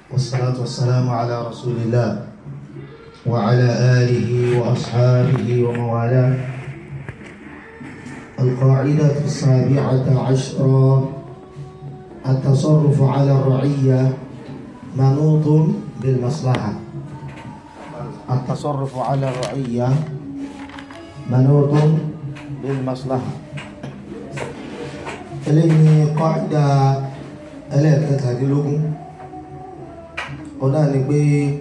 والصلاة والسلام على رسول الله وعلى آله وأصحابه ومن والاه القاعدة السابعة عشرة التصرف على الرعية منوط بالمصلحة التصرف على الرعية منوط بالمصلحة eléyìí kọ́ìdá ẹlẹ́ẹ̀kẹtàdínlógún ọ̀nà ni pé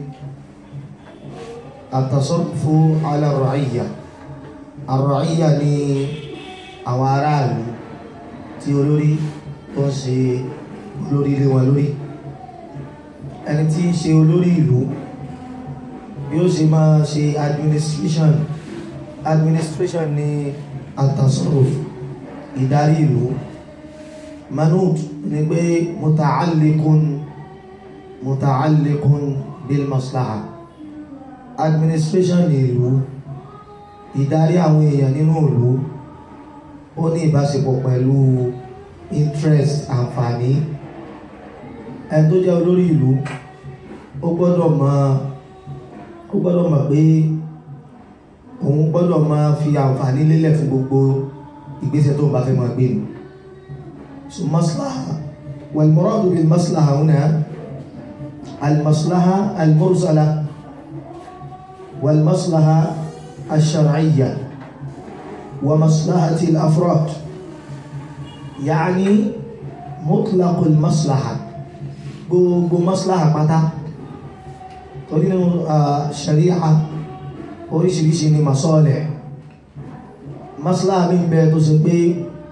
àtàsọ́fù alárọ̀ọ́yà àrọ̀ọ́yà ni àwọn aráàlú tí olórí tó ń ṣe olórí ilé wọn lórí ẹni tí ń ṣe olórí ìlú bí ó ṣe máa ṣe administration administration ni àtàsọ́fù ìdarí ìlú manut ni pé muta'alliqun muta'alliqun bil maslaha administration ìlú ìdarí àwọn èèyàn nínú ìlú ó ní ìbáṣepọ̀ pẹ̀lú interest àǹfààní ẹni tó jẹ́ olórí ìlú ó gbọ́dọ̀ mọ̀ ó gbọ́dọ̀ mọ̀ pé òun gbọ́dọ̀ máa fi àǹfààní lélẹ̀ fún gbogbo ìgbésẹ̀ tó bá fẹ́ máa gbé ni so maslaha wal muradu bil maslaha huna al maslaha al mursala wal maslaha al shar'iyya wa maslahati al afrad yaani mutlaq al maslaha gbogbo maslaha pátá torí nínú sharia oríṣiríṣi ni masalih maslaha mi bẹ tó ṣe pé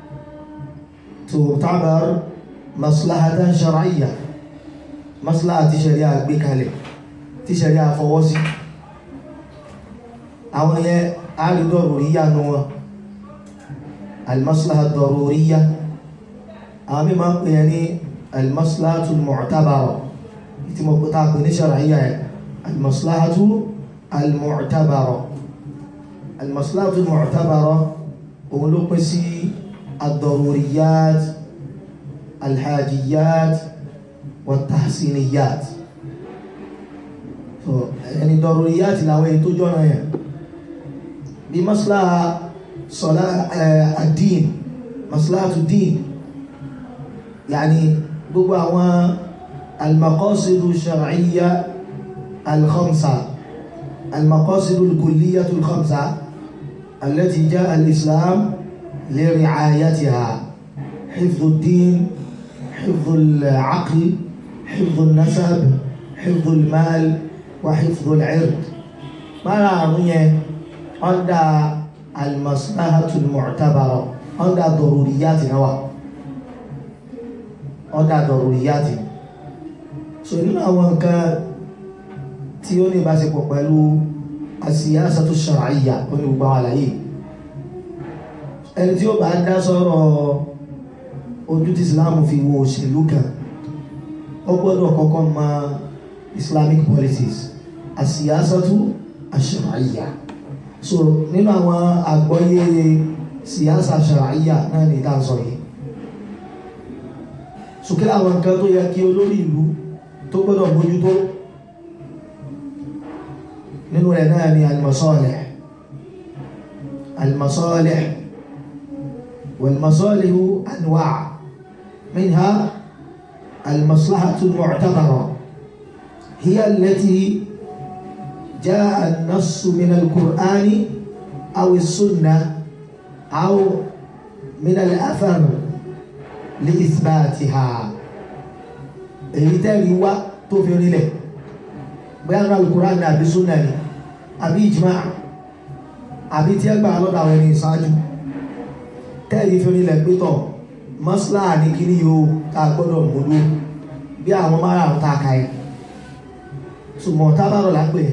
تعتبر مصلحة شرعية مصلحة شريعة gbékalẹ̀ tí ṣẹ̀ríà fọwọ́ sí àwọn yẹn àrídọ̀rùríyà nù wọn المصلحة الضرورية àwọn mímọ̀ ń pè ní المصلحة المعتبرة tí mo pẹ̀ta pè ní ṣàràyà ẹ̀ المصلحة المعتبرة المصلحة المعتبرة òun ló pín sí الضروريات الحاجيات والتحسينيات so يعني ضروريات لو يتوجون يعني بمصلحة صلاة الدين مصلحة الدين يعني gbogbo àwọn المقاصد الشرعية الخمسة المقاصد الكلية الخمسة التي جاء الإسلام لرعايتها حفظ الدين حفظ العقل حفظ النسب حفظ المال وحفظ العرض مرارية عند المصلحة المعتبرة عند ضروريات نوع عند ضروريات so nínú àwọn nǹkan tí ó ní ìbáṣepọ̀ pẹ̀lú asiyasatu shar'iyya ó ní gbogbo àwọn àlàyé ẹni tí ó bá dá sọ́rọ̀ ojú tí islam fi wo òṣèlú kan ó gbọ́dọ̀ kọ́kọ́ mọ islamic policies àsíyásátú àṣàráyà so nínú àwọn àgbọ́yé síyásà àṣàráyà náà ní ìdáǹsọ yìí sókè àwọn nǹkan tó yẹ kí olórí ìlú tó gbọ́dọ̀ mójútó nínú rẹ̀ náà ni al-masalih al-masalih والمصالح أنواع منها المصلحة المعتبرة هي التي جاء النص من القرآن أو السنة أو من الأثر لإثباتها èyí tẹ́rì wá tó fi rinlẹ̀ bóyá náà Al-Qur'an ní àbí súnà ni àbí ìjìmá àbí tí ẹ gbà lọ́dọ̀ àwọn ẹni ìsáájú tẹ́ẹ̀rí fi onílẹ̀ pétọ̀ mọ́sílá ní kí ní yóò ta gbọ́dọ̀ múlú bí àwọn márùn-ún ta ka ẹ̀ ṣùgbọ́n tábàrọ̀ lápẹ̀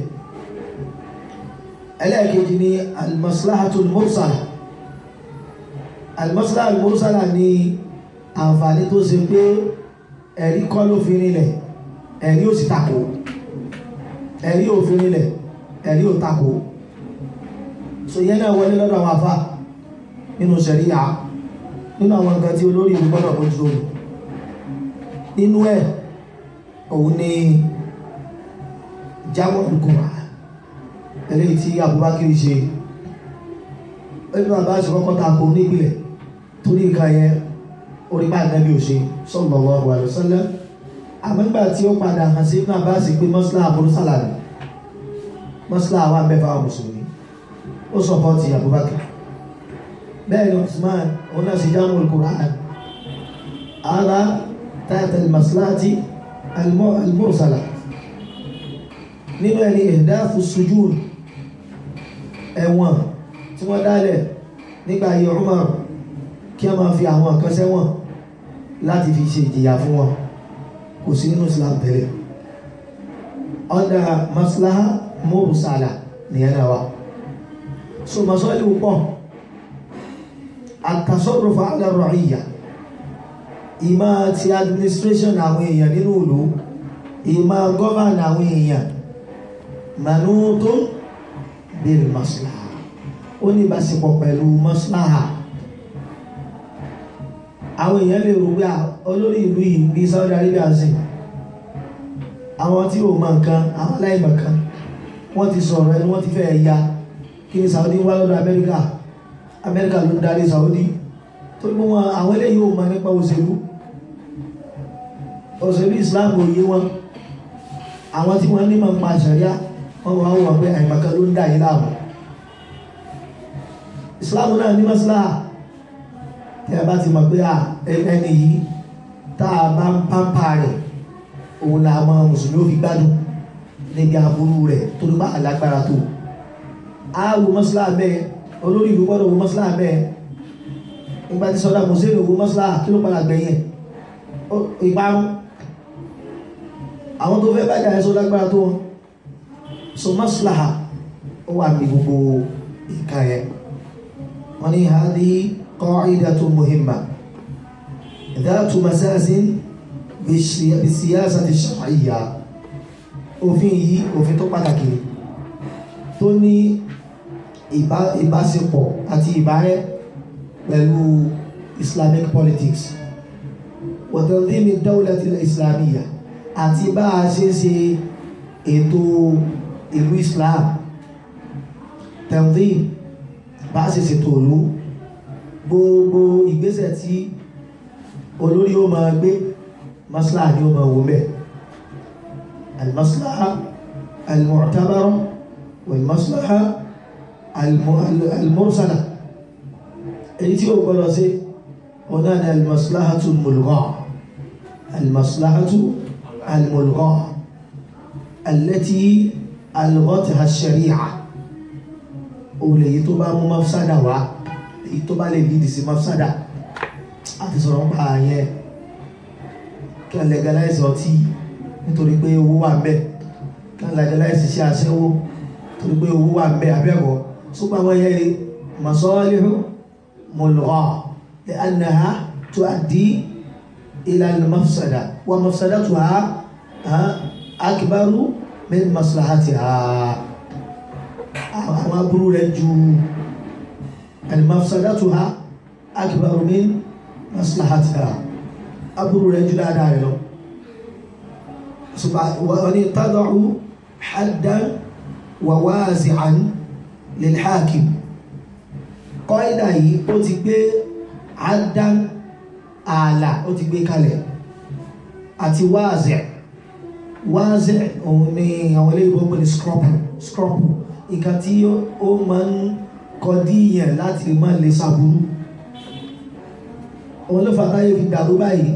ẹlẹ́ẹ̀kejì ni al-maslahatul mursala al-maslahatul mursala ni àǹfààní tó ṣe pé ẹ̀rí kọ́ ló fi rinlẹ̀ ẹ̀rí ò sì takò ẹ̀rí ò fi rinlẹ̀ ẹ̀rí ò takò so yẹn náà wọlé lọ́dọ̀ àwọn afá nínú ṣẹ̀ríyà nínú àwọn nǹkan tí olórí ìlú gbọ́dọ̀ mójútó nínú ẹ̀ òun ni jámọ́ ìkùnmá eléyìí tí Abubakar ṣe ẹnu àbáṣe kọ́kọ́ ta kò nígbìlẹ̀ torí nǹkan yẹn orí bá nàbí ò ṣe sallallahu alaihi wasallam àmọ́gbà tí ó padà hàn sí ibn Abbas pé mọ́sílá àbúrúsàlà ni mọ́sílá àwọn abẹ́fà mùsùlùmí ó sọpọ́tì Abubakar bẹ́ẹ̀ ni Usman òun náà sì jámọ́ al-Qur'an ara tahta al-maslahati al-mursala nínú ẹni ihdathu sujud ẹ̀wọ̀n tí wọ́n dálẹ̀ nígbà ayé Umar kí a máa fi àwọn kan sẹ́wọ̀n láti fi ṣe ìjìyà fún wọn kò sí nínú Islam tẹ́lẹ̀ ọ̀dà maslaha mursala nìyẹn náà wà so masọ́lì pọ̀ àtàsọ́rọ̀fà alárọ̀ọ́yà ìmá ti administration àwọn èèyàn nínú ìlú ìmá govern àwọn èèyàn manútó bil maslaha ó ní ìbáṣepọ̀ pẹ̀lú maslaha àwọn èèyàn lè rò pé olórí ìlú yìí bí Saudi Arabia sí àwọn tí ò mọ nǹkan àwọn aláìmọ̀ kan wọ́n ti sọ̀rọ̀ ẹni wọ́n ti fẹ́ ya kí ni Saudi wá lọ́dọ̀ Amẹ́ríkà Amẹ́ríkà ló ń darí Saudi tó gbọ́ wọn àwọn eléyìí ò mọ nípa òṣèlú òṣèlú Islam ò yé wọn àwọn tí wọ́n ní mọ̀ nípa àṣàríà wọ́n wọ́n wọ́n pé àìmọ̀kan ló ń dà yín láàmú Islam náà ní maslaha tí a bá ti mọ̀ pé ẹni yìí tá a bá ń pàmpà rẹ̀ òun là àwọn mùsùlùmí ò fi gbádùn níbi aburú rẹ̀ tó ló bá alágbára tó a wo maslaha bẹ́ẹ̀ olórí ìlú gbọ́dọ̀ wo maslaha bẹ́ẹ̀ nígbà tí sọ́dá mùsùlùmí wo maslaha kí ló padà gbẹ̀yìn ìparun àwọn tó fẹ́ bájà ẹ̀ sọ́dá gbára tó wọn so maslaha ó wà ní gbogbo ìka yẹn wọ́n ní hadi قاعدة مهمة ذات مساس بالسياسة الشرعية òfin yìí òfin tó pàtàkì tó ní ìbáṣepọ̀ àti ìbárẹ́ pẹ̀lú Islamic politics وتنظيم الدولة الإسلامية àti bá a ṣe ṣe ètò ìlú Islam tanzim bá a ṣe ṣètò ìlú gbogbo ìgbésẹ̀ tí olórí ó máa gbé maslaha ni ó máa wò mẹ́ almaslaha almu'tabara walmaslaha almursala èyí tí ó gbọ́dọ̀ sí ọ̀nà ni almaslahatu mulgha almaslahatu almulgha allati alghatha ash-shari'a olè yìí tó bá mú mafsada wá èyí tó bá lè lídì sí mafsada àti sọ̀rọ̀ ń pa àyẹn kí a legalize ọtí nítorí pé owó wà ń bẹ kí a legalize iṣẹ́ aṣẹ́wó nítorí pé owó wà ń bẹ abẹ́bọ̀ ṣùgbọ́n àwọn ẹyẹ masalihu mulgha li'annaha tuaddi ila al-mafsada wa mafsadatuha akbaru min maslahatiha àwọn aburú rẹ̀ ju المفسدتها أكبر من مصلحتها أبر رجل دائما وأن تضع حدا وواسعا للحاكم قاعدة yìí ó ti gbé حدا ààlà ó ti gbé kalẹ̀ àti wáàzẹ̀ wáàzẹ̀ òun ni àwọn ilé ìbọn pẹ̀lú scruple scruple nǹkan tí ó máa ń kọdíyàn láti má lè sàbúrú òun ló fàtáyé fi dàrú báyìí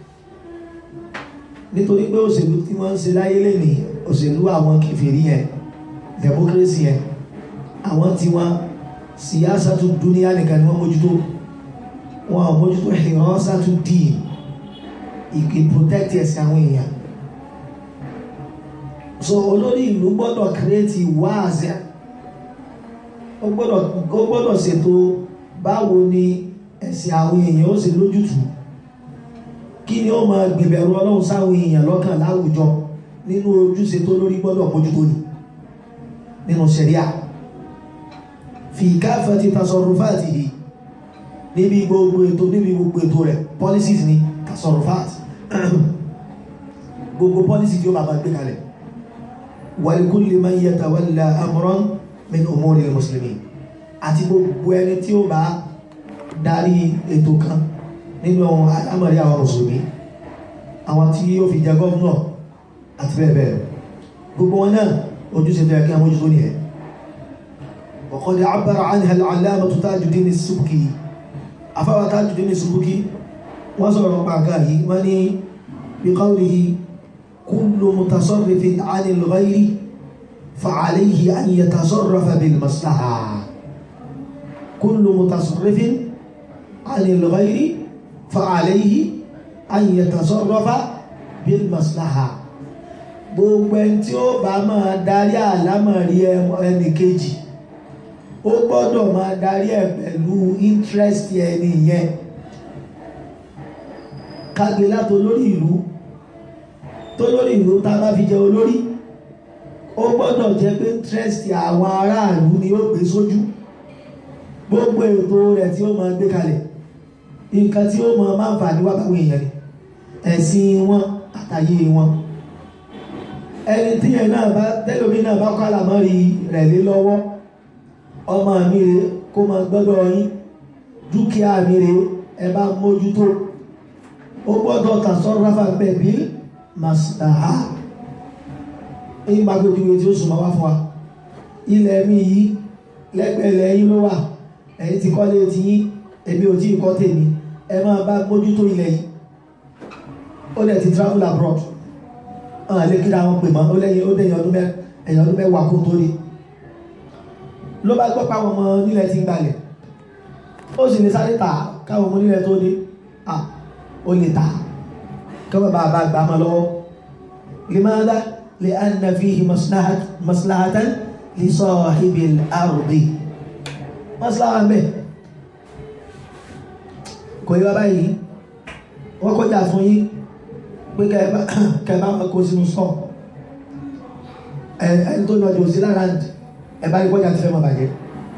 nítorí pé òṣèlú tí wọ́n ń ṣe láyé lẹ́nìí òṣèlú àwọn kèfèrí yẹn democracy yẹn àwọn tí wọ́n siyasatu dúníyà nìkan ni wọ́n mójútó wọn ò mójútó hirasatu dín ìpè protect ẹ̀sìn àwọn èèyàn so olórí ìlú gbọ́dọ̀ create wáàzẹ́ ó gbọ́dọ̀ ó gbọ́dọ̀ ṣètò báwo ni ẹ̀sìn àwọn èèyàn ó sì lójútùú kí ni ó máa gbìbẹ̀rù ọlọ́run sáwọn èèyàn lọ́kàn láwùjọ nínú ojúṣe tó lórí gbọ́dọ̀ mójútó ni nínú ṣẹ̀ríà fi káfàtí tasọrùfáàtì yìí níbi gbogbo ètò níbi gbogbo ètò rẹ̀ policies ni tasọrùfáàtì gbogbo pọ́lísì tí ó bàbá gbé kalẹ̀ walikulli man yatawalla amran min umuri muslimin àti gbogbo ẹni tí ó bá darí ètò kan nínú alámọ̀rí àwọn mùsùlùmí àwọn tí ó fi jẹ gọ́ọ̀nà àti bẹ́ẹ̀ bẹ́ẹ̀ gbogbo wọn náà ojúṣe tó yẹ kí àwọn ojútó nìyẹn وقد عبر عنها العلامة تاج الدين السبكي أفوى تاج الدين السبكي وصل بعكاه وني بقوله كل متصرف عن الغير فعليه أن يتصرف بالمصلحة كل متصرف عن الغير فعليه أن يتصرف بالمصلحة gbogbo ẹni tí ó bá máa darí àlámọ̀rí ẹnì kejì ó gbọ́dọ̀ máa darí ẹ̀ pẹ̀lú interest ẹni yẹn kágbé látò lórí ìlú tó lórí ìlú tá a bá fi jẹ olórí ó gbọ́dọ̀ jẹ́ pé interest àwọn aráàlú ni ó gbé sójú gbogbo ètò rẹ̀ tí ó máa gbé kalẹ̀ nǹkan tí ó máa máa ń fà ní wákàwé èèyàn ni ẹ̀sìn wọn àtàyè wọn ẹni tí yẹn náà bá tẹ́lómi náà bá kọ́ àlàmọ́rí rẹ̀ lé lọ́wọ́ ọmọ mi rè kó máa gbọ́dọ̀ yín dúkìá mi rè ẹ bá mójútó ó gbọ́dọ̀ tasọ́ráfà bẹ̀bí màsàá èyí máa gbé ojúwe tí ó sùn máa wá fún wa ilẹ̀ mi yìí lẹ́gbẹ̀ẹ́lẹ̀ yín ló wà ẹ̀yin ti kọ́lé ti yín èmi ò tí ì kọ́ tèmi ẹ máa bá mójútó ilẹ̀ yìí ó dẹ̀ ti travel abroad ọ̀hún lè kíra wọn pè mọ́ ó lẹ́yìn ó dẹ̀yìn ọdún ẹ̀yìn ọdún mẹ́wàá kó tó rí ló bá gbọ́ páwọn ọmọ nílẹ̀ ti ń gbalẹ̀ ó sì lè sáré tà káwọn ọmọ nílẹ̀ tó dé à ó lè tà kọ́mọ̀ bá bá gbà mọ́ lọ́wọ́ limadha li anna fihi maslahatan li sahibil ardi maslaha mẹ́ kò yí wá báyìí wọ́n kọjá fún yín pé kẹbá kó sínú sọ ẹni tó lọ jù sí lára ẹ̀bá ní kọjá ti fẹ́ mọ́ bàjẹ́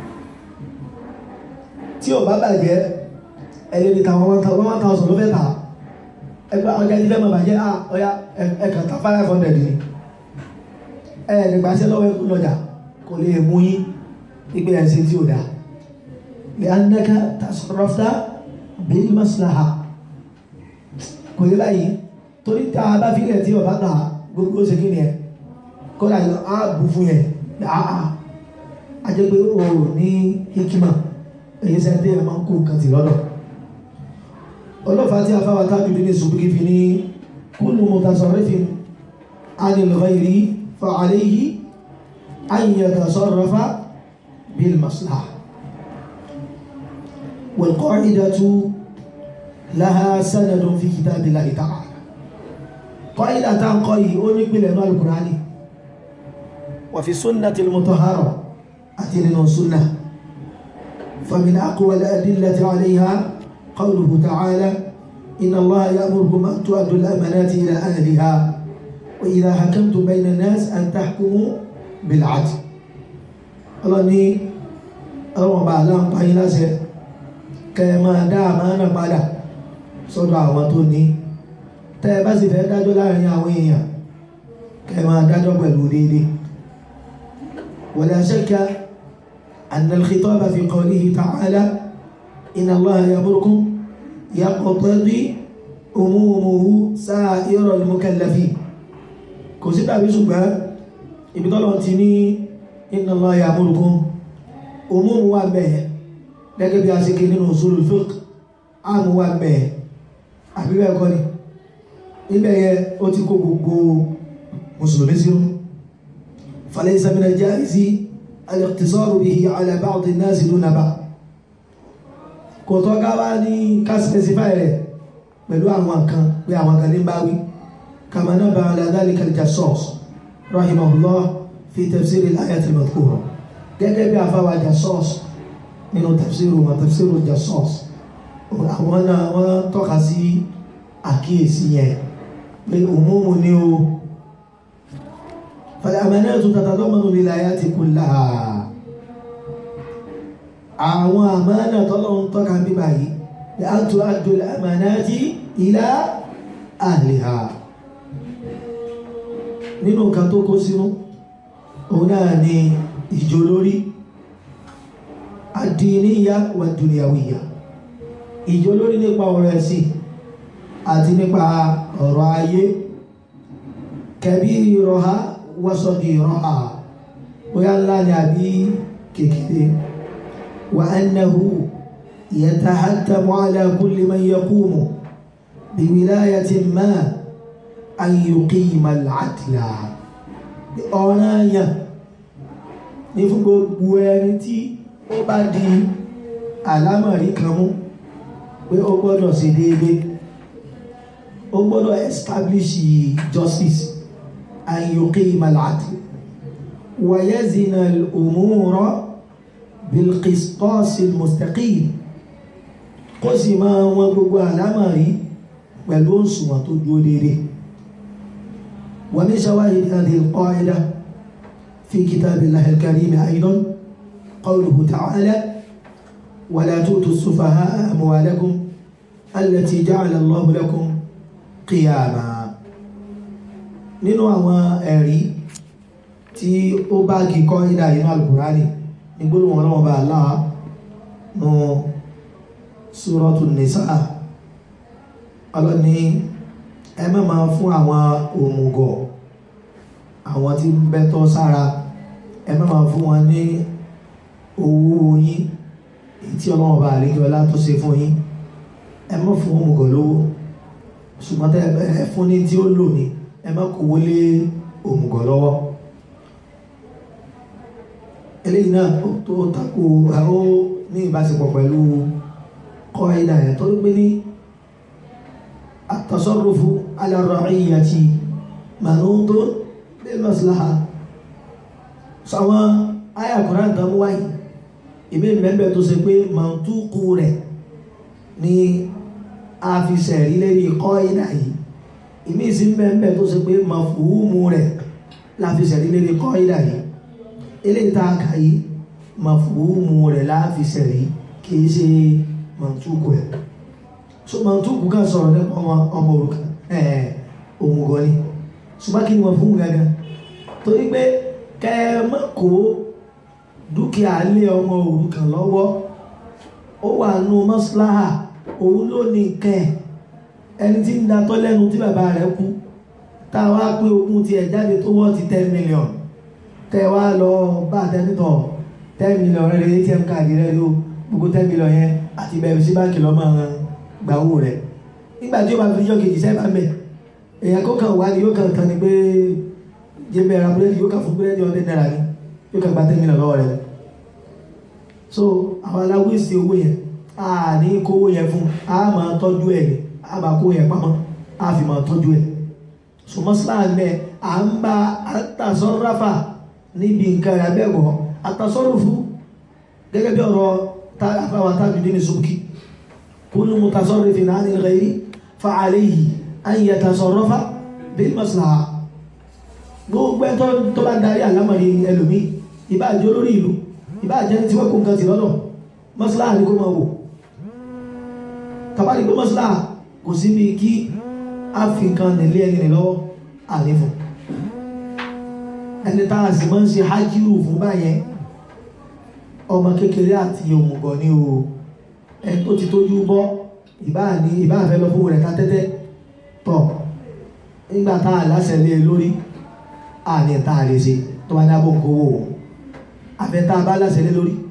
tí ò bá bàjẹ́ ẹni ní tàwọn one thousand ló fẹ́ tà ẹgbẹ́ ọjà ti fẹ́ mọ́ bàjẹ́ à ọya ẹ̀kàn ta five hundred ni ẹ̀ nígbà sí lọ́wọ́ ẹkú lọ́jà kò lè mú yín ìgbé ẹ̀sìn tí ò dáa lè anaka tasarrafta bil maslaha kò yẹ báyìí torí tá a bá fílẹ̀ tí ọba gbà gbogbo ṣe kí ni ẹ kọ́lá yọ á bù fún yẹn àà a jẹ́ pé o ní hikima èyí sẹ́ni tí ẹ máa ń kó nǹkan tì lọ́dọ̀ ọlọ́fàá tí a fáwọn tábí bí ní ṣùgbọ́n fi ní kullu mutasarrifin anil ghayri fa alayhi an yatasarrafa bil maslaha wal qa'idatu laha sanadun fi kitabillahi ta'ala قائلة تان قوي أوني بلا نوع القرآن وفي سنة المطهرة أتينا سنة فمن أقوى الأدلة عليها قوله تعالى إن الله يأمركم أن تؤدوا الأمانات إلى أهلها وإذا حكمتم بين الناس أن تحكموا بالعدل الله ني أروى بعلا قائلة كما دام أنا بعلا صدع وطني tẹ́ ẹ bá sì fẹ́ dájọ́ láàrin àwọn èèyàn kẹ́ máa dájọ́ pẹ̀lú déédéé ولا شك أن الخطاب في قوله تعالى إن الله يأمركم يقتضي أمومه سائر المكلفين kò sí tàbí ṣùgbọ́n ibi tọ́lọ̀ ti ní inna Allah ya'murukum òmùmù wà bẹ́ẹ̀ gẹ́gẹ́ bí a ṣe kí nínú usulul fiqh àmù wà bẹ́ẹ̀ àbí bẹ́ẹ̀ kọ́ ni ibẹ̀ yẹ ó ti kó gbogbo mùsùlùmí sínú falaysa min al-jaizi al-iqtisaru bihi ala ba'd an-nas duna ba'd kò tọ́ ká wá ní ká specify rẹ̀ pẹ̀lú àwọn kan pé àwọn kan ní báwí kama nabba ala dhalika al-Jassas rahimahullah fi tafsir al-ayat al-madhkura gẹ́gẹ́ bí àfáwà Jassas nínú tafsir wọn tafsir al-Jassas àwọn náà wọ́n tọ́ka sí àkíyèsí yẹn pé òmúmù ní o fal-amanatu tatadammanu al-wilayati kullaha àwọn àmánà tọ́lọ́run tọ́ka bí báyìí bi an tu'addu al-amanati ila ahliha nínú nǹkan tó kó sínú òun náà ni ìjó lórí àdìníyà wà dùnìyàwìyà ìjó lórí nípa ọ̀rọ̀ ẹ̀sìn àti nípa ọ̀rọ̀ ayé kẹbí rọha wọ́sọ̀dì rọha bóyá ńlá ni àbí kékeré wà annahu yatahattamu ala kulli man yaqumu biwilayatin ma an yuqima al-adla ọ̀ranyàn ní fún gbogbo ẹni tí ó bá di àlámọ̀rí kan mú pé ó gbọ́dọ̀ ṣe déédéé ó gbọ́dọ̀ establish justice an yuqima al-adl wa yazina al-umura bil-qistas al-mustaqim kó sì máa wọn gbogbo àlámọ̀rí pẹ̀lú òṣùwọ̀n tó dúró déédéé wa min shawahid hadhihi al-qa'ida في كتاب الله الكريم أيضا قوله تعالى ولا تؤتوا السفهاء أموالكم التي جعل الله لكم قياما nínú àwọn ẹ̀rí tí ó bá kíkọ́ ìdá inú alùkùránì ní gbólóhùn ọlọ́wọ́ bá aláà nù súrọ́tù nìsá ọlọ́ni ẹ má máa fún àwọn òmùgọ̀ àwọn tí ń bẹ́tọ́ sára ẹ má máa fún wọn ní owó yín èyí tí ọlọ́wọ́n bá àríkẹ́ ọlá tó ṣe fún yín ẹ má fún òmùgọ̀ lówó ṣùgbọ́n tẹ́ ẹ fún ní tí ó lò ní ẹ má kówó lé òmùgọ̀ lọ́wọ́ eléyìí náà tó tako ó ní ìbáṣepọ̀ pẹ̀lú kọ́ ìdá ẹ̀ tó gbé ní àtọ̀sọ́rọ̀fù alárọ̀ọ́yìyàtì manutun bil maslaha sàwọn àyà Kùránì tán wáyé ìbí mẹ́bẹ̀ tó ṣe pé mọ̀túkù rẹ̀ ní a fi sẹ̀rí lérí kọ́ ìdá yìí ìmí sí mẹ́bẹ̀ tó ṣe pé mọ̀fúhùmù rẹ̀ la fi sẹ̀rí lérí kọ́ ìdá yìí eléyìí tá a kà yìí mọ̀fúhùmù rẹ̀ la fi sẹ̀rí kìí ṣe mọ̀túkù ẹ̀ so mọ̀túkù kan sọ̀rọ̀ nípa ọmọ òrukàn ẹ̀ òmùgọ̀ ni ṣùgbọ́n kí ni wọ́n fún gangan torí pé kẹ mọ́ kó dúkìá lé ọmọ òrukàn lọ́wọ́ ó wà nù mọ́síláhà òun ló ní kẹ́ ẹni tí ń datọ́ lẹ́nu tí bàbá rẹ̀ kú tá a wá pé ogún tiẹ̀ jáde tó wọ́n ti ten million tẹ́ wá lọ bá tẹ́nitọ̀ ten million rẹ̀ lè atm káàdì rẹ̀ ló gbogbo ten million yẹn àti bẹ̀rẹ̀ sí báńkì lọ́mọ gbàwó rẹ̀ nígbà tí ó bá fi yọ kejì sẹ́fà mẹ́ èèyàn kó kàn wá ní yóò kàn kàn ní pé jẹ́bẹ̀ ara búrẹ́dì yóò kàn fún búrẹ́dì ọdẹ náírà ní yóò kàn gba ten million lọ́wọ́ rẹ̀ so àwọn aláwọ̀ èsì owó yẹn a ní kówó yẹn fún a máa tọ́jú ẹ̀ ní a máa kó yẹn pamọ́ a fi máa tọ́jú ẹ̀ so mọ́sálà mẹ́ à ń bá àtàsọ́ráfà níbi nǹkan rẹ̀ abẹ́gọ̀ àtàsọ́rùfù gẹ́gẹ́ bí ọ̀rọ̀ àfàwà tábìlì ní sókì kúlù mutasarrifin náà ní ghairi fa alayhi an yatasarrafa bil maslaha gbogbo ẹ̀ tó bá darí àlámọ̀rí ẹlòmí ìbá àjọ lórí ìlú ìbá àjẹ́ tí wọ́n kó nǹkan ti lọ́dọ̀ maslaha ní kó máa wò tàbí pé maslaha kò sí bí kí a fi nǹkan nílé ẹni lọ́wọ́ àléfún ẹni tá a sì máa ń ṣe hájírù fún báyẹn ọmọ kékeré àti òmùgọ̀ ní o ẹni tó ti tójú bọ́ ìbá ní ìbá àfẹ́ lọ fún rẹ̀ ká tẹ́tẹ́ tọ̀ nígbà tá a láṣẹ lé lórí àní tá a lè ṣe tó bá dábò ń kówó wọn àfẹ́ tá a bá láṣẹ lé lórí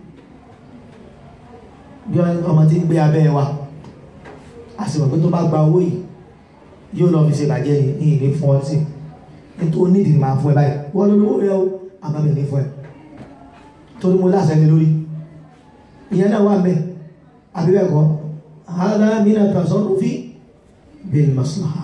bí ọmọ tí ń gbé abẹ́ wa a sì mọ̀ pé tó bá gba owó yìí yóò lọ fi ṣe bàjẹ́ ní ìlé fún ọtí nítorí nídìí máa fún ẹ báyìí wọ́n ló lówó rẹ o àmọ́ mi ní fún ẹ torí mo láṣẹ lé lórí ìyẹn náà wà mẹ́ àbí bẹ́ẹ̀ kọ́ hādhā mina tasarrufi bil maslaha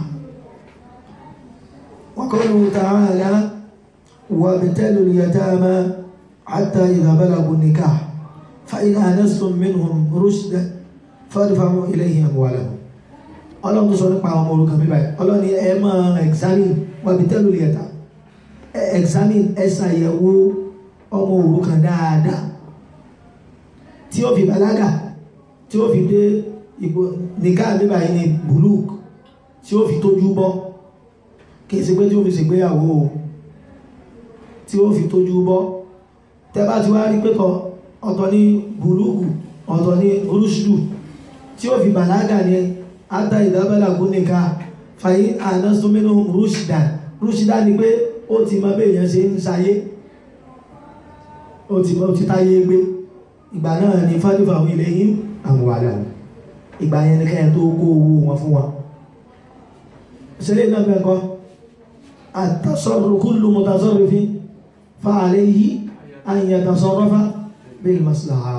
wa qawluhu ta'ālā وابتلوا اليتامى حتى إذا بلغوا النكاح فإن آنستم منهم رشدا فادفعوا إليهم أموالهم ọlọ́run tó sọ nípa àwọn ọmọ òrukàn bíbá yìí ọlọ́run ni ẹ máa examine wabtelu al-yatama ẹ examine ẹ ṣàyẹ̀wò ọmọ òrukàn dáadáa tí ó fi bàlágà tí ó fi dé ipò nìkan bíbá yìí ní buluk tí ó fi tójú bọ́ kì í ṣe pé tí ó fi ṣègbéyàwó o tí ó fi tójú bọ́ tẹ́ bá ti wá rí pẹ́tọ̀ ọ̀tọ̀ ní bùlúgù ọ̀tọ̀ ní rúṣdù tí ó fi bàlágà ní ata ìdábẹ́là gúnnìká fàyí ànástómínú rúṣdà rúṣdà ni pé ó ti mọ bí èèyàn ṣe ń ṣayé ó ti mọ ti táyé gbé ìgbà náà ni fádùfà ilé yìí àwọn wàhálà ìgbà yẹn ni kẹ́yìn tó kó owó wọn fún wọn ṣẹlẹ̀ náà bẹ́ẹ̀ kọ́ àtàsọ̀rọ̀ kullu mutasarrifin fa alayhi an yatasarrafa bil maslaha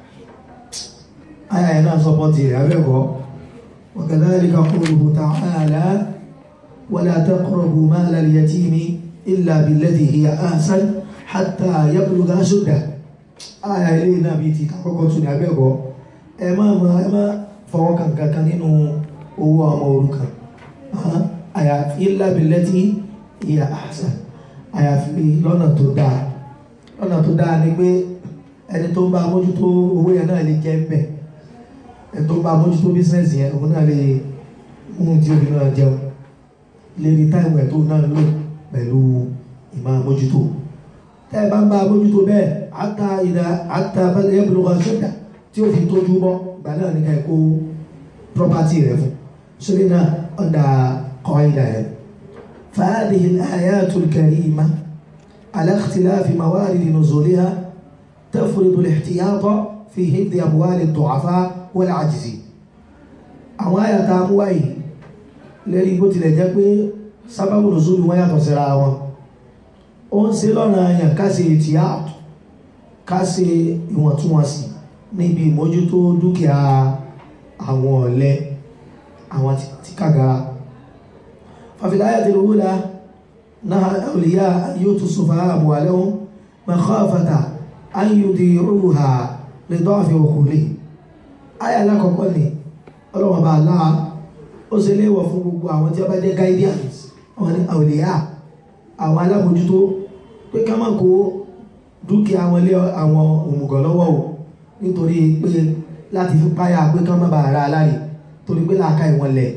ayà yẹn náà sọpọ́tì rẹ̀ abẹ́kọ́ wa kadhalika qawluhu ta'ala wala taqrabu mala al-yatimi illa billati hiya ahsan hatta yablugha ashuddah ayà ilé náà bí ti kàkọ́kọ́ tún ní abẹ́kọ́ ẹ má ẹ má fọwọ́ kankan nínú owó ọmọ òrukàn àyàfi illa billati hiya ahsan àyàfi lọ́nà tó dáa lọ́nà tó dáa ni pé ẹni tó ń bá mójútó owó yẹn náà lè jẹ́ ń bẹ̀ ẹni tó ń bá mójútó bísínẹ́sì yẹn òun náà lè mú tí òbí náà jẹun lè rí táìmù ẹ̀ tó náà lò pẹ̀lú ìmọ̀ mójútó tẹ́ ẹ bá ń bá mójútó bẹ́ẹ̀ àtà ìdá àtà yabluga ashudda tí ó fi tójú bọ́ gbà náà ní ká ẹ kó property rẹ̀ fún sórí náà ọ̀dà قاعدة فهذه الآيات الكريمة على اختلاف موارد نزولها تفرض الاحتياط في حفظ أموال الضعفاء والعاجزين àwọn àyà tá a mú wáyé lẹ́rí bó tilẹ̀ jẹ́ pé sábàbù nùzúlù wọ́n yàtọ̀ síra wọn ó ń ṣe lọ́nà àyàn ká ṣe ìtìyàtọ̀ ká ṣe ìwọ̀ntúnwọ̀nsì níbi ìmójútó dúkìá àwọn ọ̀lẹ àwọn tí kàgàrà ففي الآية الأولى نهى الأولياء أن يؤتوا السفهاء أموالهم مخافة أن يضيعوها لضعف عقولهم آية alákọ̀ọ́kọ́ ni ọlọ́wọ́n bá láà ó ṣe léèwọ̀ fún gbogbo àwọn tí ó bá jẹ́ guidance àwọn ní àwòlíyà àwọn alábòjútó pé ká má kó dúkìá wọn lé àwọn òmùgọ̀ lọ́wọ́ o nítorí pé láti fi páyà pé ká má bàa ra aláre torí pé làákà ìwọ̀n lẹ̀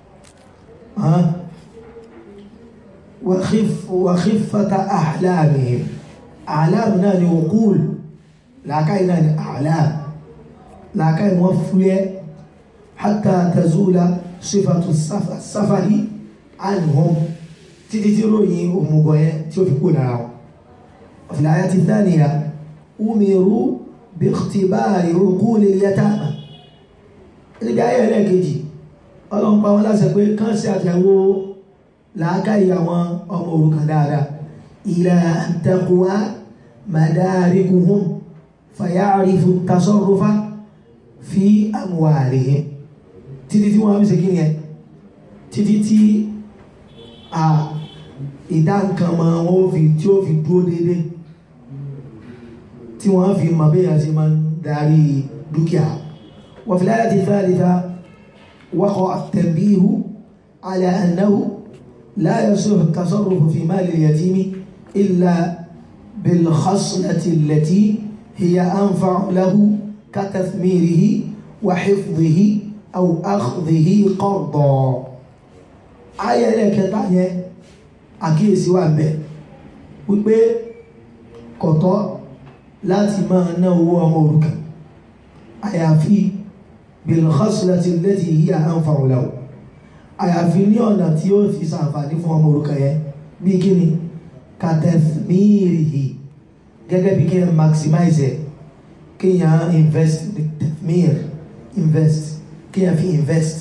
وخف وخفة أحلامهم أحلامنا لعقول لا كاين أحلام لا كاين وفية حتى تزول صفة السفر, السفر عنهم تتتروني ومغوية تشوفكون وفي الآية الثانية أمروا باختبار عقول اليتامى اللي جاية لك يجي ọlọ́run pa wọn láṣẹ pé kán ṣe àtẹ̀wò làákàyè àwọn ọmọ òrukàn dáadáa ila an taqwa madarikuhum fayarifu tasarrufa fi amwalihim títí tí wọ́n fi ṣe kíni ẹ títí tí a ìdá nǹkan mọ wọn fi tí ó fi dúró déédéé tí wọ́n fi mọ bẹ́ẹ̀ ṣe máa ń darí dúkìá wa fil ayati thalitha وقع التنبيه على أنه لا يصح التصرف في مال اليتيم إلا بالخصلة التي هي أنفع له كتثميره وحفظه أو أخذه قرضا آية لك تانية àkíyèsí wà ń bẹ wípé kọ̀tọ́ láti máa ná owó ọmọ òrukàn àyàfi bilkhaslati allati hiya anfa'u lahu àyàfi ní ọ̀nà tí ó fi ṣàǹfààní fún ọmọ òrukàn yẹn bí kí ni katethmirihi gẹ́gẹ́ bí kí n maximize ẹ̀ kí n invest tethmir invest kí n fi invest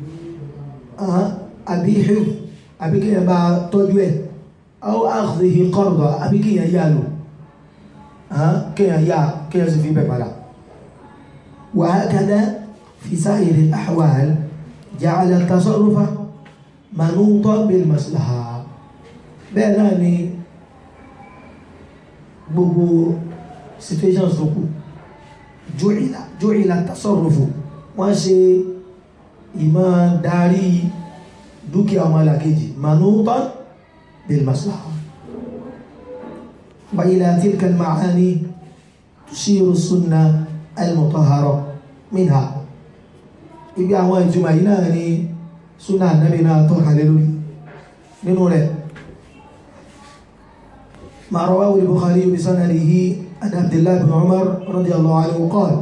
àbí hif àbí kí n bá tọ́jú ẹ̀ aw akhdhihi qarda àbí kí n yá lò kí n yá kí n sì fi bẹ̀ padà wa hakadha في سائر الأحوال جعل التصرف منوطا بالمصلحة bẹ́ẹ̀ náà ni gbogbo situations tó kù jùìlà jùìlà tasarrufu wọ́n ṣe ìmọ̀ darí dúkìá ọmọ alákejì منوطا بالمصلحة وإلى تلك المعاني تشير السنة المطهرة منها ibi àwọn ìtumọ̀ yìí náà ni súnà ànábì náà tọ́ka lé lórí nínú rẹ̀ ما رواه البخاري بسنده عن عبد الله بن عمر رضي الله عنه قال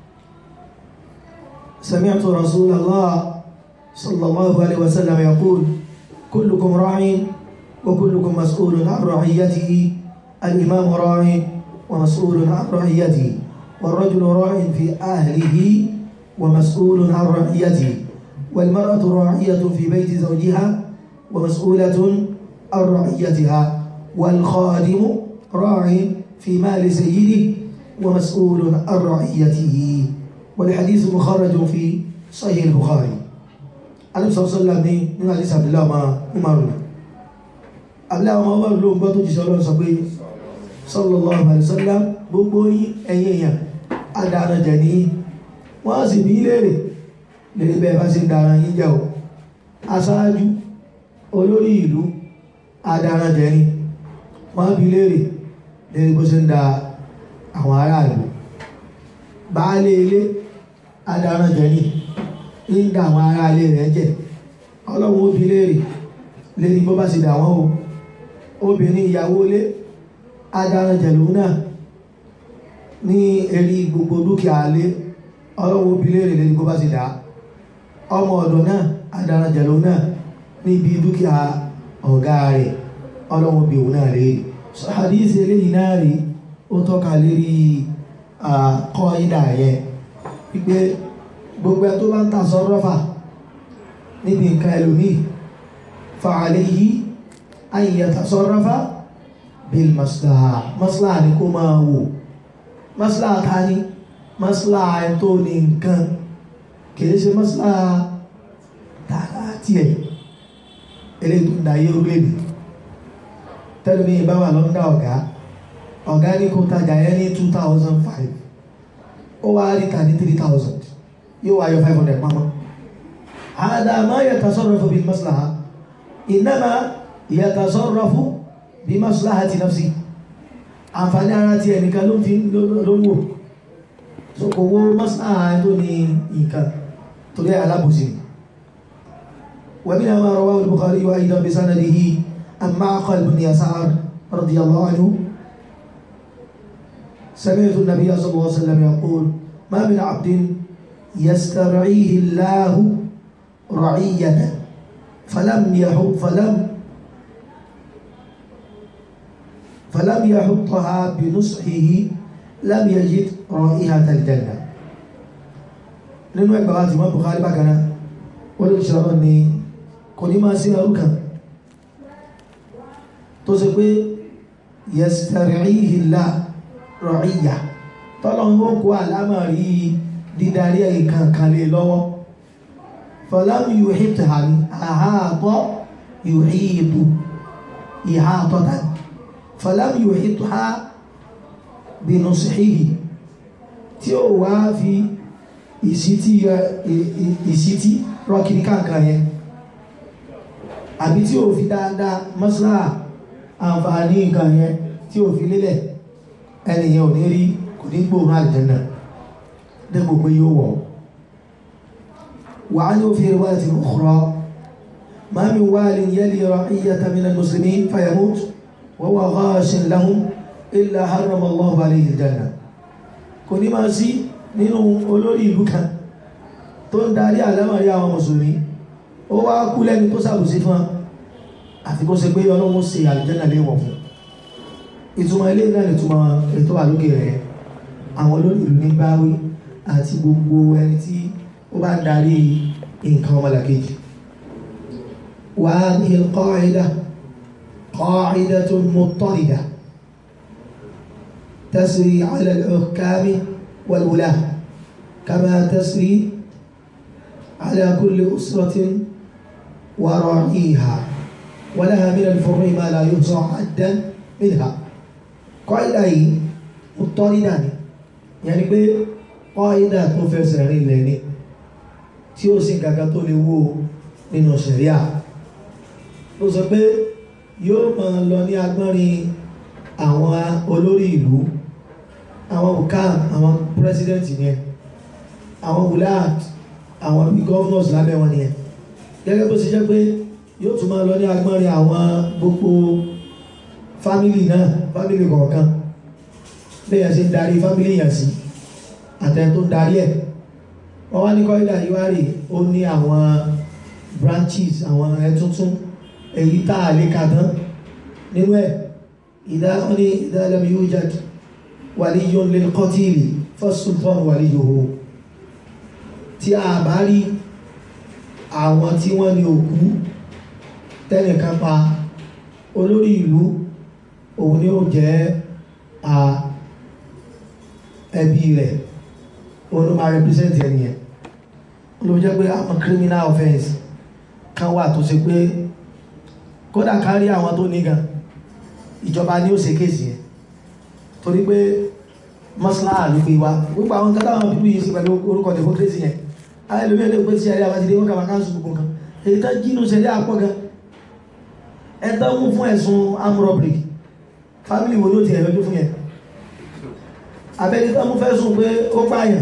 سمعت رسول الله صلى الله عليه وسلم يقول كلكم راع وكلكم مسؤول عن رعيته الإمام راع ومسؤول عن رعيته والرجل راع في أهله ومسؤول عن رعيته والمرأة راعية في بيت زوجها ومسؤولة عن رعيتها والخادم راع في مال سيده ومسؤول عن رعيته والحديث مخرج في صحيح البخاري النبي صلى الله عليه وسلم ní hadith abdullahi ọmọ umaru abdullahi ọmọ umaru ló ń gbọ́ tó jíṣẹ́ ọlọ́run sọ pé sallallahu alaihi wasallam gbogbo yín ẹ̀yin èèyàn adára jẹ ní wọ́n sì bí léèrè lè bẹ́ẹ̀ bá sí dára yín jẹ́ o aṣáájú olórí ìlú adára jẹ ní wọ́n bí léèrè lè bó sí ń da àwọn aráàlú baálé ilé adára jẹ ní ń da àwọn ará ilé rẹ̀ jẹ́ ọlọ́run ó bí léèrè lérí bó bá sì dà wọ́n o obìnrin ìyàwó ilé adára jẹ lòun náà ní erí gbogbo dúkìá ilé ọlọ́run ó bí léèrè lérí bó bá sì dà ọmọ ọ̀dọ̀ náà adára jẹ lòun náà níbi dúkìá ọ̀gá rẹ̀ ọlọ́run bí òun náà léèrè hadith eléyìí náà rí ó tọ́ka lérí kọ́ ìdá yẹn wípé gbogbo ẹ tó bá ń ta sọ́rọ́fà níbi nǹkan ẹlòmíì fa alayhi an yatasarrafa bil maslaha maslaha ni kó máa wò maslaha ta ni maslaha ẹ tó ní nǹkan kìí ṣe maslaha tààrà tiẹ̀ eléyìí tó ń da ayé orílẹ̀-èdè tẹ́lẹ̀mí bá wà lọ́ndà ọ̀gá ọ̀gá ní kó tajà yẹn ní two thousand five ó wá rí ta ní three thousand yóò wá yọ five hundred pamọ́ hada ma yatasarrafu bil maslaha innama yatasarrafu bi maslahati nafsi àǹfààní ara ti ẹnìkan ló fi ló wò so kò wo maslaha tó ní nǹkan torí alábòsí ومنها ما رواه البخاري أيضا بسنده عن معقل بن يسار رضي الله عنه سمعت النبي صلى الله عليه وسلم يقول ما من عبد يسترعيه الله رعية فلم يحب فلم فلم يحطها بنصحه لم يجد رائحة الجنة nínú ẹgbàá láti mọ́ Bukhari bákaná wọ́n lè ṣọ́rọ̀ ni kò ní máa sí ẹrú kan tó ṣe pé yastari'ihi Allah ra'iyya tọ́lọ́wọ́ kó àlámàrí dídarí ẹ̀kan kan lè lọ́wọ́ fọlámi yóò hìtì hàní àhàtọ́ yóò hìtù ìhàtọ́ta fọlámi yóò hìtù ha bínú síhìhì tí ó wá fi ìsítí rọ́kìrí kankan yẹn àbí tí ó fi dáadáa mọ́sílá àǹfààní nǹkan yẹn tí ó fi lélẹ̀ ẹnìyàn ò ní rí kò ní gbóòrùn àlìjẹ́nà dẹ́gbò pé yóò wọ̀ wà á ní ó fi riwayat ukhra ma min walin yali ra'iyatan min al-muslimin fayamut wa huwa ghashin lahum illa harrama Allahu alayhi al-janna kò ní máa sí nínú olórí ìlú kan tó ń darí àlámọ̀rí àwọn mùsùlùmí ó wá kú lẹ́ni tó sàbùsí fún àti kó ṣe pé ọlọ́run ṣe àlìjẹ́nà léwọ̀ fún ìtumọ̀ ilé náà ìtumọ̀ ètò àlókè rẹ̀ àwọn olórí ìlú ní báwí àti gbogbo ẹni tí ó bá ń darí nǹkan ọmọlàkejì wà ní al-qa'ida qa'idatun muttarida tasri 'ala al-hukami wal-wulah kama tasri 'ala kulli usratin wa ra'iha wa laha min al-fur'i ma la yuhsa 'addan minha kọ́ìdà yìí ó tọ́ nídà ní yẹni pé kọ́ìdà tó fẹsẹ̀ rìn lẹ̀ ní tí ó sì kankan tó lè wó nínú ṣẹ̀ríà ló sọ pé yóò máa lọ ní agbọ́nrin àwọn olórí ìlú àwọn òkàm àwọn pírẹsidẹ́ǹtì yẹn àwọn wùláàt àwọn gọ́vnọ̀s lábẹ́ wọn nìyẹn gẹ́gẹ́ bó ṣe jẹ́ pé yóò tún máa lọ ní agbọ́nrin àwọn gbogbo fámìlì náà fámìlì kọ̀ọ̀kan bẹ́ẹ̀ ṣe ń darí fámìlì yàn sí àtẹ tó ń darí ẹ̀ wọ́n wá ní kọ́ídà yìí wá rè ó ní àwọn branches àwọn ẹ̀ tuntun èyí tá a lè kà tán nínú ẹ̀ ìdá wọn ní ìdá lam yujad waliyyun lil qatili fasultan waliyuhu tí a bá rí àwọn tí wọ́n ní òkú tẹ́nìkan pa olórí ìlú òun ni ó jẹ́ a ẹbí rẹ̀ òun ló máa represent ẹni yẹn ló jẹ́ pé àwọn criminal offence kan wà tó ṣe pé kódà kárí àwọn tó ní gan ìjọba ni ó ṣe kéèsì yẹn torí pé mọ́síláà ló gbé wa gbogbo àwọn nǹkan táwọn pípú yìí sí pẹ̀lú orúkọ democracy yẹn ayé lómi ẹlẹ́gbẹ́ pé tí ṣẹlẹ̀ àbájídé wọn kàwá káńsù gbogbo nǹkan èyí tó jínú ṣẹlẹ̀ àpọ̀ gan ẹ̀tọ́ mú fún ẹ̀sùn armed robbery family wo ló ti ẹ̀ lọ́jọ́ fún yẹn abẹ́ni tó mú fẹ́sùn pé ó pààyàn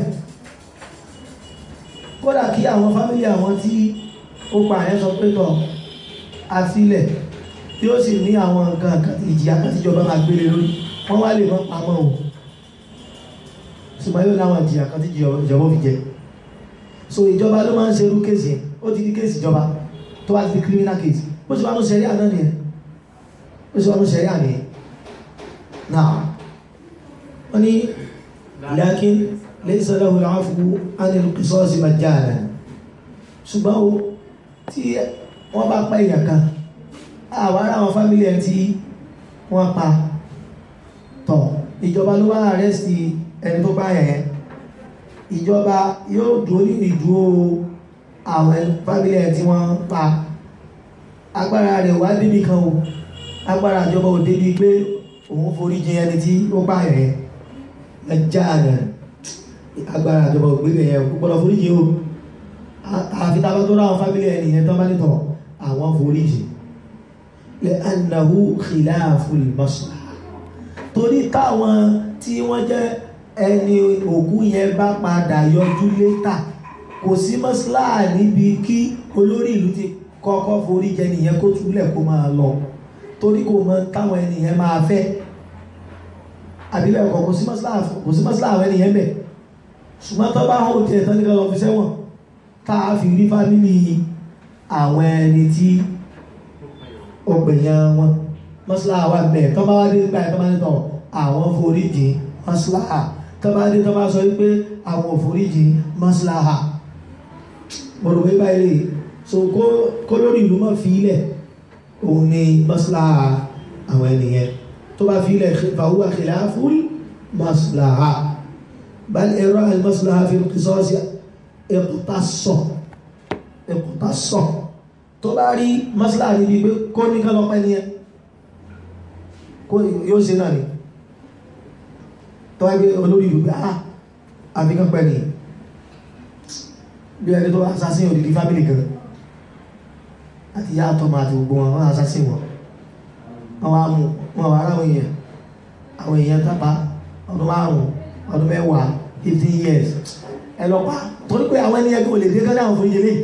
kódà kí àwọn family àwọn tí ó pààyàn sọ pé tọ̀ àfilẹ̀ tí ó sì ní àwọn nǹkan ìjìyà kan tíjọba máa gbélé lórí wọ́n wá lè mọ́ pamọ́ o ṣùgbọ́n yóò láwọn ìjìyà kan tí ìjọba fi jẹ so ìjọba ló máa ń ṣerú kéèsì yẹn ó ti di kéèsì ìjọba tó wá ti di criminal case bó ṣe wá ní sẹ́rí àná nìyẹn bó ṣe wá ní sẹ́rí àná nìyẹn náà wọ́n ní lakin laysa lahu al-'afwu 'an al-qisas majjalan ṣùgbọ́n o tí wọ́n bá pa èèyàn kan àwọn ará àwọn fámílì ẹ̀ tí wọ́n pa tọ̀ ìjọba ló wá àrẹ́sì ẹni tó bá yẹn ìjọba yóò dúró ní ìdúró àwọn fámílì ẹ̀ tí wọ́n pa agbára rẹ̀ wá débi kan o agbára ìjọba ò débi pé òun forí jìn ẹni tí ó bá yẹn ẹjá rẹ̀ agbára ìjọba ò gbé yẹn kó gbọ́dọ̀ forí jìn o àfi tá a bá tó ráwọn fámílì ẹ̀ nìyẹn tó bá nítọ̀ àwọn forí jìn lẹ́ẹ̀nàwó khilaful maslaha torí táwọn tí wọ́n jẹ́ ẹni òkú yẹn bá padà yọjú létà kò sí maslaha níbi kí olórí ìlú ti kọ́kọ́ forí jẹ nìyẹn kó túlẹ̀ kó máa lọ torí kò mọ táwọn ènìyàn máa fẹ́ àbílẹ̀ ọkọ̀ kò sí maslaha kò sí maslaha àwọn ènìyàn bẹ̀ ṣùgbọ́n tó bá hàn tiẹ̀ tán nígbà lọ fi sẹ́wọ̀n tá a fi rí fámìlì àwọn ẹni tí ọgbẹ̀yàn wọn mọ́síláà wà bẹ́ẹ̀ tọ́ bá wá dé nígbà tó bá ní tọ̀ àwọn foríjì mọ́síláà tọ́ bá dé tọ́ bá sọ wípé àwọn foríjì mọ́síláà mo rò pé báyìí lè so kó lórí ìlú mọ́ fi ilẹ̀ òun ni mọ́síláà àwọn ènìyàn tó bá fi ilẹ̀ fàwúwà khilaful mọ́síláà bal ẹ̀rọ al-maslaha fi al-qisas iqtasso iqtasso tó bá rí mọ́sílá níbi pé kó ní kán lọ́pẹ́ ní ẹ kó yóò ṣe náà ni tó wá gbé olórí ìlú pé ah àfikán pẹ́ ni bí ẹni tó assassin òdìdí fámílì kan àti yá àtọ́mà àti gbogbo wọn wọ́n assassin wọn wọ́n wá mú wọn wá ráwọn èèyàn àwọn èèyàn tábà ọdún márùn ọdún mẹ́wàá 15 years ẹlọ́pàá torí pé àwọn ẹni ẹgbẹ́ olè dé kán láwọn fún ìjẹlẹ̀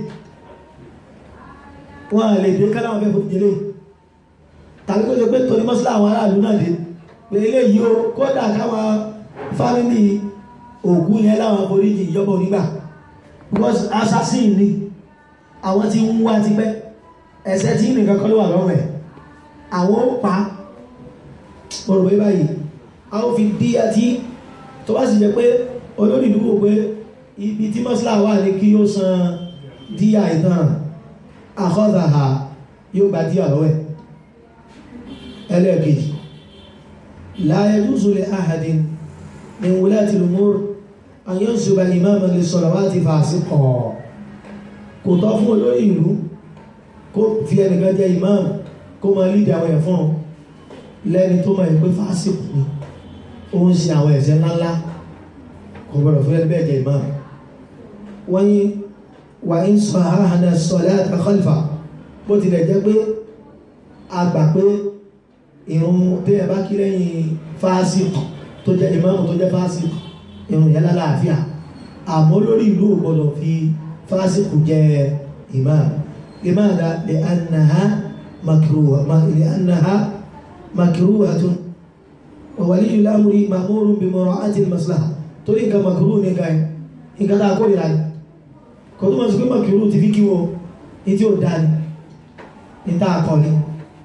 wọ́n lè dé kálá wọn fẹ́ fún ìdílé tàbí kó ṣe pé torí mọ́sílá àwọn aráàlú náà dé pé eléyìí o kódà káwọn fámìlì ògùn yẹn láwọn foríjì ìjọba onígbà because assassin ni àwọn tí ń wá ti pẹ́ ẹ̀ṣẹ̀ tí nìkan kọ́ ló wà lọ́wọ́ ẹ̀ àwọn ó pa ọ̀rọ̀ pé báyìí a ó fi dí àti tó bá sì jẹ́ pé olórí ìdúgbò pé ibi tí mọ́sílá wà ní kí ó san díyà ìtàn àkọ́dàá yóò bá díà lọ́wẹ́ ẹlẹ́ẹ̀kejì la yajuzu li ahadin min wulati al-umur an yansuba imaman lis-salawati fasiqa kò tọ́ fún olórí ìlú kó fi ẹnìkan jẹ́ imam kó máa lídì àwọn ẹ̀fọ́n lẹ́ni tó máa pé fásitì ni ó ń ṣe àwọn ẹ̀ṣẹ̀ ńláńlá kò gbọdọ̀ fún ẹni bẹ́ẹ̀ jẹ́ imam wọ́n yí wà ń sọ àhànà sọ̀lẹ́ àtàkọ́lìfà bó tilẹ̀ jẹ́ pé a gbà pé ìrun tí ẹ bá kí lẹ́yìn fásitì tó jẹ́ ìmáàmù tó jẹ́ fásitì ìrun yẹn lálàáfíà àmọ́ lórí ìlú ò gbọdọ̀ fi fásitì jẹ́ ìmáàmù limadha li annaha makruha li annaha makruhatun wa waliyul amri ma'murun bi mura'ati al-maslaha torí nǹkan makruh ní nǹkan ẹ̀ nǹkan tá a kó ìlànà kò tó mọ̀ sí pé makruh ti fi kí wo ní tí ó dá ní ní tá a kọ́ ní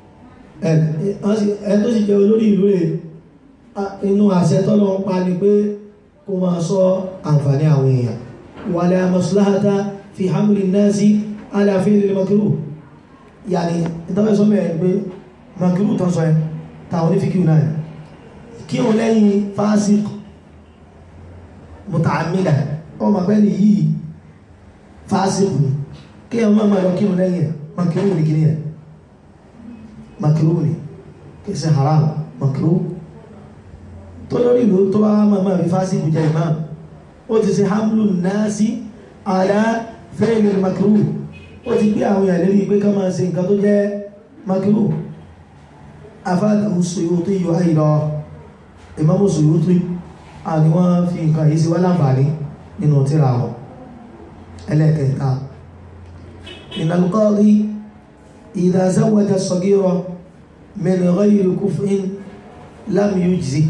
ẹ̀ tó sì jẹ́ olórí ìlú rẹ̀ inú àṣẹ tọ́lọ́ ń pa ni pé kó máa sọ àǹfààní àwọn èèyàn wala maslahata fi hamli nasi ala fi'li makruh yàní ìtọ́fẹ́ sọ mẹ́rin pé makruh tán sọ ẹ táwọn onífikí náà kí o lẹ́yìn fásik muta'ammida ọmọ pẹ́ ni yìí fásik ni kí o máa lọ kí o lẹ́yìn makruh ni kí ni ẹ̀ makruh ni kí sí haram makruh tó lórí ìlú tó bá máa máa fi fásitì jẹ imam ó ti ṣe hamlu nasi ala fẹ́ẹ̀lì makruh ó ti gbé àwọn èèyàn lérí pé ká máa ṣe nǹkan tó jẹ́ makruh afáàtàkù Suyuti yóò àìlọ Imam Suyuti àni wọ́n fi nǹkan yìí sí wá láǹfààní nínú tírà wọn ẹlẹ́kẹta min al-qadi idha zawwaja as-saghira min ghayri kuf'in lam yujzi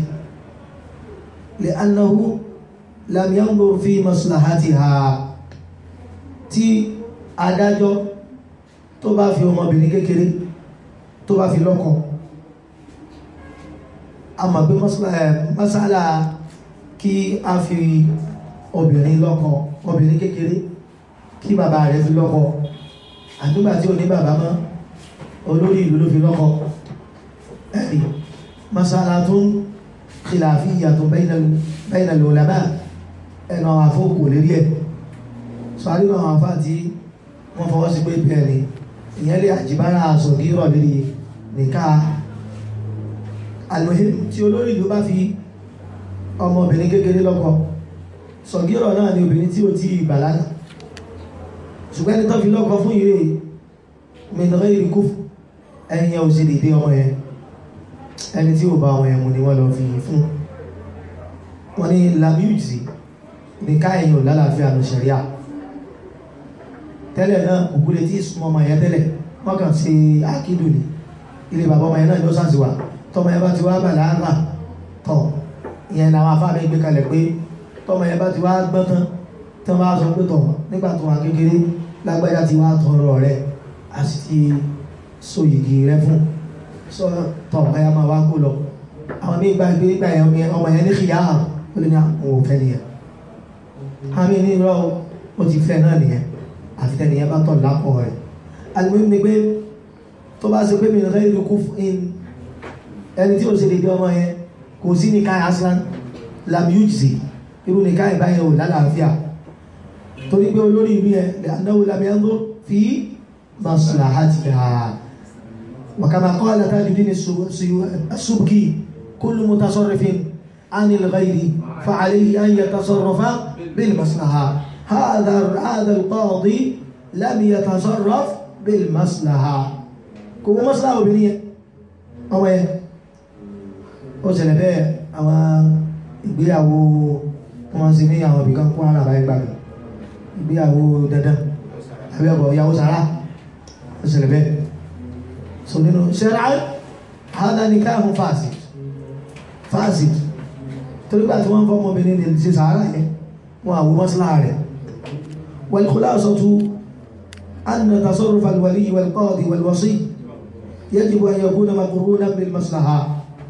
لأنه لم ينظر في مصلحتها tí adájọ́ tó bá fi ọmọbìnrin kékeré tó bá fi lọ́kọ a mọ̀ pé masala kí a fi obìnrin lọ́kọ obìnrin kékeré kí bàbá rẹ̀ fi lọ́kọ àdúgbà tí ò ní bàbá mọ́ olórí ìlú ló fi lọ́kọ ẹ̀rí masala tó ń khilafiyatu bayna al-ulama ẹ̀nà àfókò lérí ẹ̀ sọ́rí àwọn àfá tí wọ́n fọwọ́ sí pé bẹ̀rẹ̀ ìyẹn lè àjíbára sọ̀gírọ̀ lérí nìká almuhim tí olórí ìlú bá fi ọmọbìnrin kékeré lọ́kọ sọ̀gírọ̀ náà ni obìnrin tí ó ti bàlágà ṣùgbọ́n ẹni tó fi lọ́kọ fún ìrè min ghayri kufr ẹni yẹn ò sí dìde ọmọ yẹn ẹni tí ó bá wọn ẹ̀mù ni wọ́n lọ fi yìn fún wọ́n ní lamuse ní káyìn ò lálàáfíà ní ṣẹ̀ríà tẹ́lẹ̀ náà ògúlé tí ìsúnmọ́ ọmọ yẹn tẹ́lẹ̀ wọ́n kàn sí àkídù ní ilé bàbá ọmọ yẹn náà ló sàṣìwà tọmọ yẹn bá ti wá bà láàrà tọ̀ ìyẹn làwọn afáàmì gbé kalẹ̀ pé tọmọ yẹn bá ti wá gbọ́n tán tí wọ́n bá sọ pé tọ̀ nígbà tó wà kékeré lágbájá ti wá tọrọ rẹ̀ a sì ti so yìgì rẹ̀ fún sọ tọ̀ ọ̀yà máa wá kó lọ àwọn míì gba ìgbé ìgbà yẹn ọmọ yẹn ní kìyà hàn ó lè ní àwọn òfẹ́ nìyẹn àmì ní irọ́ ó ti fẹ́ náà nìyẹn àfi tẹ́nìyẹn bá tọ̀ lápọ̀ rẹ̀ alùpùpù ni pé tó bá ṣe pé mi nìkan ìlú kú in ẹni tí ó ṣe lè dé ọmọ yẹn kò sí ní káyà aslan lamujzi irú ní káyà báyẹn ò lálàáfíà torí pé olórí ìlú yẹn lè anáwó lamẹ́ńdó fi maslahatiha وكما قال تاج الدين السبكي كل متصرف عن الغير فعليه أن يتصرف بالمصلحة هذا هذا القاضي لم يتصرف بالمصلحة كم مصلحة بنية أو إيه ó ṣẹlẹ̀ bẹ́ẹ̀ àwọn ìgbéyàwó wọn sì ní àwọn ibìkan kún ara àbáyé gbàgbé ìgbéyàwó dandan àbí ọ̀bọ̀ ìyàwó sàrà ó ṣẹlẹ̀ bẹ́ẹ̀ so nínú ṣẹ́ra hádá ní káàkùn fásit fásit torí bá tí wọ́n fọ́ ọmọbìnrin ní ṣe sàárà yẹn wọ́n àwọ mọ́sílá rẹ̀ والخلاصة أن تصرف الولي والقاضي والوصي يجب أن يكون مقرونا بالمصلحة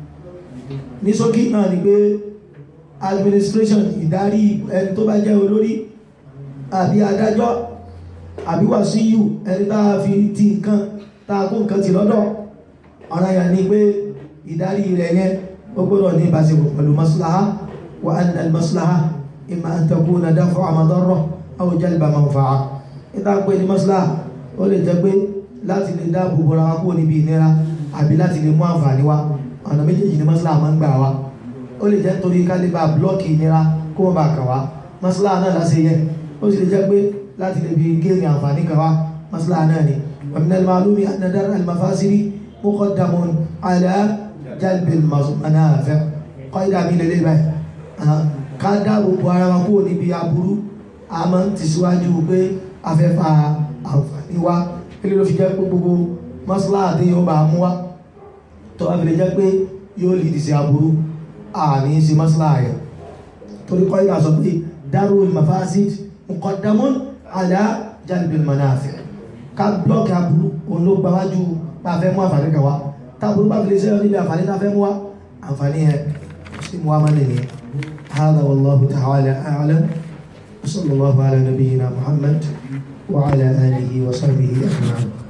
ní ṣókí náà ni pé administration ìdarí ẹni tó bá jẹ́ olórí àbí adájọ́ àbí wàsíyù ẹni tá a fi ti nǹkan tààkù nǹkan ti lọ́dọ̀ ọ̀rọ̀ yà ní pé ìdarí rẹ̀ yẹn ó gbọ́dọ̀ ní ìbáṣepọ̀ pẹ̀lú maslaha wa anna al-maslaha imma an takuna daf'a madarra aw jalba manfa'a ìta pé ní maslaha ó lè jẹ́ pé láti lè dáàbò bọ́ra wa kúrò níbi ìnira àbí láti lè mú àǹfààní wa ọ̀nà méjèèjì ní maslaha máa ń gbà wá ó lè jẹ́ nítorí kálíbà blọ́ọ̀kì ìnira kó wọ́n bá kà wá maslaha náà láti yẹ ó sì lè jẹ́ pé láti lè fi géèmì àǹfààní kan wá maslaha náà ni ومن المعلوم أن درء المفاسد مقدم على جلب المنافع قاعدة من الإباء ká dáàbò bo ara wa kúrò níbi aburú a máa ń tẹ̀síwájú pé a fẹ́ fa àǹfààní wa ilé ló fi jẹ́ pé gbogbo mọ́sálà àti yóò bá mú wa tó wá fi lè jẹ́ pé yóò lè dì sí aburú àní sí masla rẹ̀ torí kọ́ ìgbà sọ pé darul mafasid muqaddamun ala jalbil manafi ká blọ́ọ̀kì aburú òun ló gbáwájú bá fẹ́ mú àǹfààní kan wá táburú bá fi lè sẹ́yọ́ níbi àǹfààní tá fẹ́ mú wá àǹfààní ẹ̀ sí mú wá má nìyẹn هذا والله تعالى أعلم وصلى الله على نبينا محمد وعلى آله وصحبه أجمعين